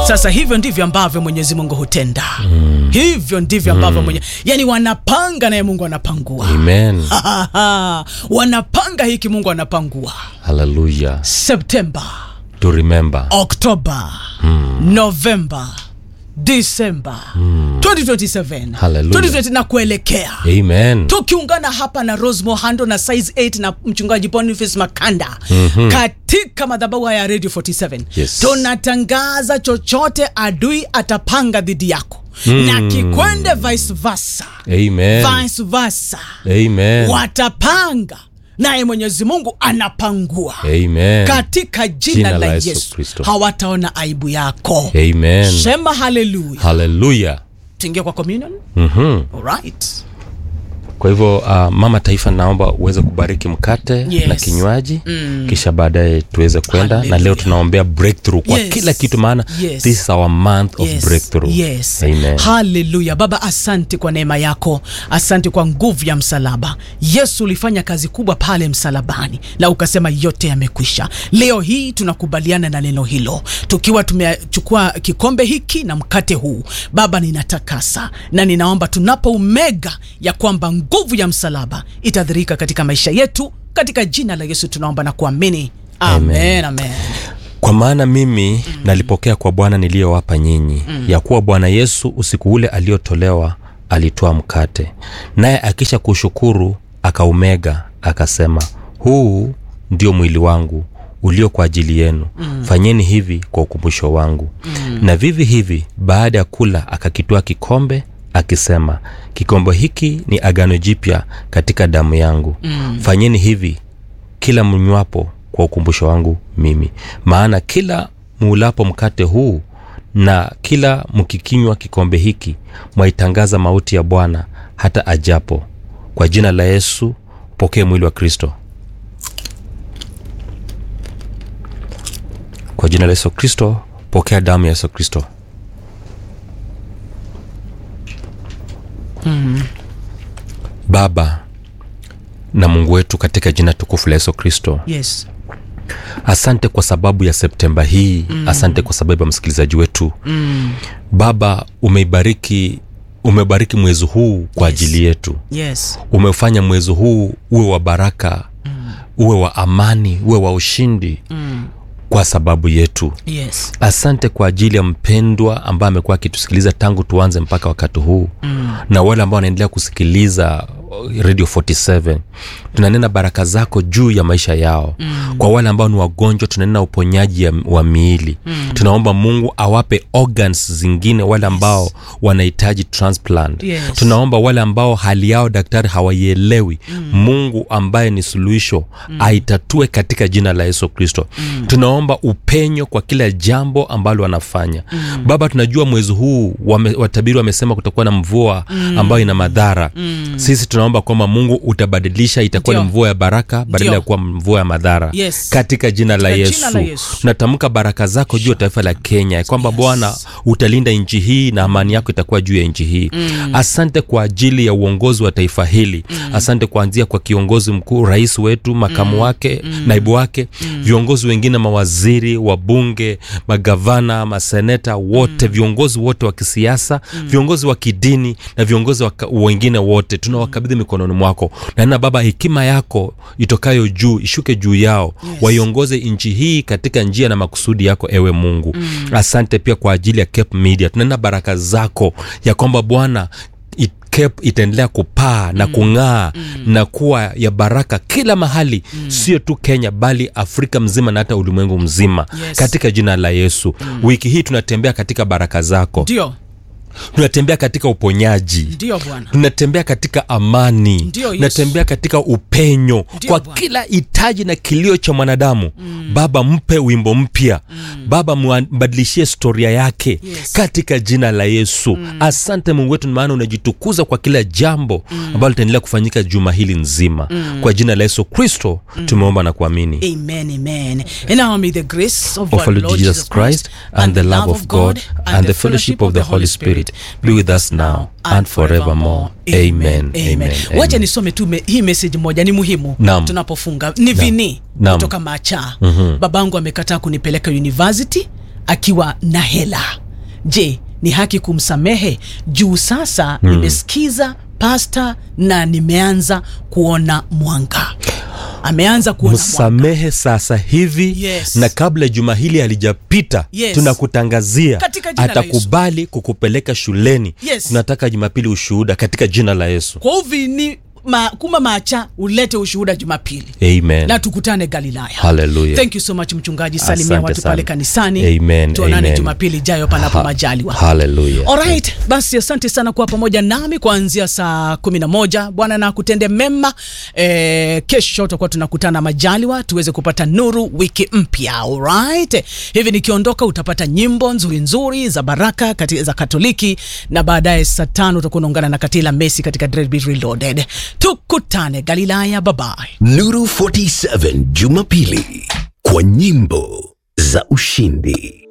sasa hivyo ndivyo ambavyo mwenyezi mungu hutenda mm. hivyo ndivyo ambavyo mm. mwenye yani wanapanga naye mungu anapangua amen wanapanga hiki mungu anapangua haleluya septemba to remember oktoba mm. novemba disemba mm. 2027 Hallelujah. 2020 na kuelekea amen tukiungana hapa na rose mohando na size 8 na mchungaji boniface makanda mm-hmm. katika madhabahu haya ya radio 47 Yes. tunatangaza chochote adui atapanga dhidi yako mm. na kikwende vice versa amen vice versa amen watapanga naye mwenyezi mungu anapangua amen katika jina, Jina la la yesu, Yesu Kristo. hawataona aibu yako amen sema haleluya haleluya tuingie kwa communion Mhm. Alright. kwa hivyo uh, mama taifa naomba uweze kubariki mkate Yes. na kinywaji mm. kisha baadaye tuweze kwenda na leo Hallelujah. tunaombea breakthrough kwa Yes. kila kitu maana Yes. this is our month of Yes, breakthrough yes. amen haleluya baba asante kwa neema yako asante kwa nguvu ya msalaba yesu ulifanya kazi kubwa pale msalabani na ukasema yote yamekwisha leo hii tunakubaliana na neno hilo tukiwa tumechukua kikombe hiki na mkate huu baba ninatakasa na ninaomba tunapoumega ya kwamba nguvu ya msalaba itadhirika katika maisha yetu katika jina la yesu tunaomba na kuamini amen, amen. kwa maana mimi mm. nalipokea kwa bwana niliyowapa nyinyi mm. ya kuwa bwana yesu usiku ule aliotolewa alitoa mkate naye akisha kushukuru akaumega akasema huu ndio mwili wangu ulio kwa ajili yenu mm. fanyeni hivi kwa ukumbusho wangu mm. na vivi hivi baada ya kula akakitoa kikombe akisema kikombe hiki ni agano jipya katika damu yangu mm. fanyeni hivi kila mnywapo kwa ukumbusho wangu mimi maana kila muulapo mkate huu na kila mkikinywa kikombe hiki mwaitangaza mauti ya bwana hata ajapo kwa jina la yesu pokee mwili wa kristo kwa jina la yesu kristo pokea damu ya yesu kristo baba na mungu wetu katika jina tukufu la yesu kristo yes asante kwa sababu ya septemba hii mm. asante kwa sababu ya msikilizaji wetu mm. baba umeibariki umebariki mwezi huu kwa Yes. ajili yetu yes umefanya mwezi huu uwe wa baraka mm. uwe wa amani uwe wa ushindi mm. kwa sababu yetu yes asante kwa ajili ya mpendwa ambaye amekuwa akitusikiliza tangu tuanze mpaka wakati huu mm. na wale ambao wanaendelea kusikiliza uh, radio 47 tunanena baraka zako juu ya maisha yao mm. kwa wale ambao ni wagonjwa tunanena uponyaji ya, wa miili mm. tunaomba mungu awape organs zingine wale ambao yes. wanahitaji transplant Yes. tunaomba wale ambao hali yao daktari hawaielewi mm. mungu ambaye ni suluhisho mm. aitatue katika jina la yesu kristo mm. tunaomba upenyo kwa kila jambo ambalo wanafanya mm. baba tunajua mwezi huu wame, watabiri wamesema kutakuwa na mvua mm. ambayo ina madhara mm. sisi tunaomba kwamba mungu utabadilisha itakuwa ni Ndio. mvua ya baraka badala Ndio. ya kuwa mvua ya madhara Yes. katika jina la Katika yesu, jina la Yesu. tunatamka baraka zako juu ya taifa la kenya ya kwamba Yes. bwana utalinda nchi hii na amani yako itakuwa juu ya nchi hii mm. asante kwa ajili ya uongozi wa taifa hili mm. asante kuanzia kwa kiongozi mkuu rais wetu makamu mm. wake mm. naibu wake mm. viongozi wengine mawaziri wabunge magavana maseneta wote mm. viongozi wote wa kisiasa mm. viongozi wa kidini na viongozi waka, wengine wote tunawakabidhi mikononi mwako naena baba hekima yako itokayo juu ishuke juu yao yes. waiongoze nchi hii katika njia na makusudi yako ewe mungu mm. asante pia kwa ajili ya Cape media tunaenda baraka zako ya kwamba bwana it- Cape itaendelea kupaa na kung'aa mm. na kuwa ya baraka kila mahali mm. sio tu kenya bali afrika mzima na hata ulimwengu mzima Yes. katika jina la yesu mm. wiki hii tunatembea katika baraka zako ndio tunatembea katika uponyaji ndio bwana tunatembea katika amani Ndio, Yesu. tunatembea katika upenyo Ndio, kwa Bwana. kila hitaji na kilio cha mwanadamu mm. baba mpe wimbo mpya mm. baba mwa- mbadilishie storia yake Yes. katika jina la yesu mm. asante mungu wetu maana unajitukuza kwa kila jambo mm. ambalo litaendelea kufanyika juma hili nzima mm. kwa jina la yesu kristo mm. tumeomba na kuamini Amen, amen. And now may the grace of, of our Lord Jesus Christ and the love of God and the fellowship of the Holy Spirit be with us now and forevermore. Amen. Amen. wacha Amen. nisome tu me, hii message moja ni muhimu Naam. tunapofunga ni vini Naam. kutoka macha mm-hmm. babangu amekataa kunipeleka university akiwa na hela. Je, ni haki kumsamehe? Juu sasa nimesikiza pasta na nimeanza kuona mwanga. Ameanza kuona mwanga. msamehe sasa hivi Yes. na kabla juma hili halijapita Yes. tunakutangazia Katika jina la atakubali kukupeleka shuleni Yes. tunataka jumapili ushuhuda katika jina la yesu Kwa uvi ni ma, kuma macha ulete ushuhuda Jumapili amen na tukutane Galilaya. Hallelujah. Thank you so much mchungaji, salimia Asante watu sana. pale kanisani. Amen, Tuonane amen. Jumapili ijayo panapo Ha- majaliwa. Hallelujah. Alright, basi asante sana kuwa pamoja nami kuanzia saa kumi na moja. Bwana na kutende mema. E, kesho tutakuwa tunakutana majaliwa tuweze kupata nuru wiki mpya. Alright, hivi nikiondoka utapata nyimbo nzuri nzuri za baraka kati, za Katoliki na baadaye saa tano utakuwa unaungana na Katila Messi katika Dreadbeat Reloaded. Tukutane Galilaya, bye bye. Nuru 47 Jumapili kwa nyimbo za ushindi.